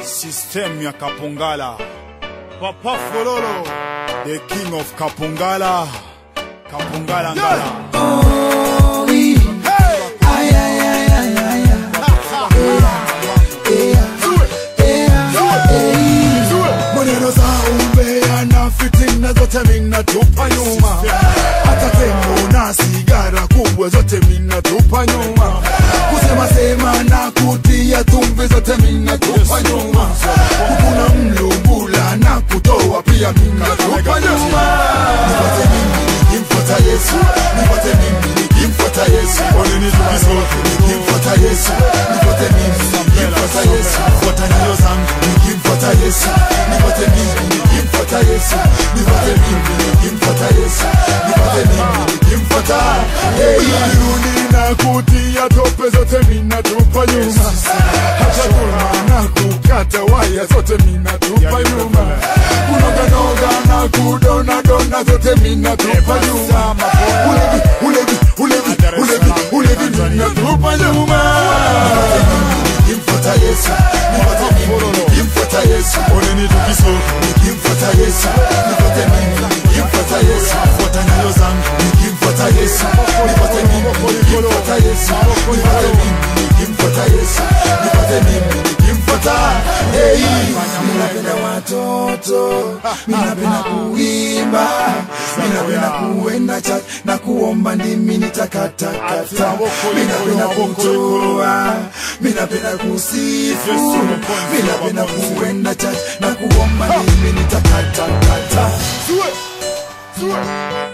System ya Kapongala. Papa Fololo, the king of Kapongala. Kapongala Ngala. maneno za umbea na fitina zote minatupa nyuma, hata tembo na sigara kubwa zote minatupa nyuma, kusema sema na kutia tumvi zote minatupa nyuma, kukuna mlungula na kutoa pia minatupa nyuma. Nipate mimi nikimfuata Yesu, nipate mimi nikimfuata Yesu, oneni tukisote nikimfuata Yesu, nipate mimi nikimfuata Yesu, fuata nyayo zangu nikimfuata Yesu, nipate mimi nikimfuata Yesu, nipate mimi nikimfuata Yesu, nipate mimi nikimfuata Hey, irudi na kutia tope zote minatupa nyuma, hata kulma na kukata waya zote minatupa nyuma, kunoganoga na kudonadona zote minatupa nyuma, ulevi ulevi ulevi ulevi ulevi minatupa nyuma. Nipate mimi nikimfuata Yesu, nipate mimi nikimfuata Yesu, oneni tukisoka nikimfuata Yesu, nipate mimi nikimfuata Yesu, fuata nyayo zangu nikimfuata Yesu, nipate mimi nikimfuata Yesu, nipate mimi nikimfuata Yesu, nipate mimi nikimfuata Hey, minapenda watoto, minapenda kuimba, minapenda kuenda church na kuomba ndimi nitakatakata, minapenda kutoa, minapenda kusifu, minapenda kuenda church na kuomba ndimi nitakatakata. Sue, sue.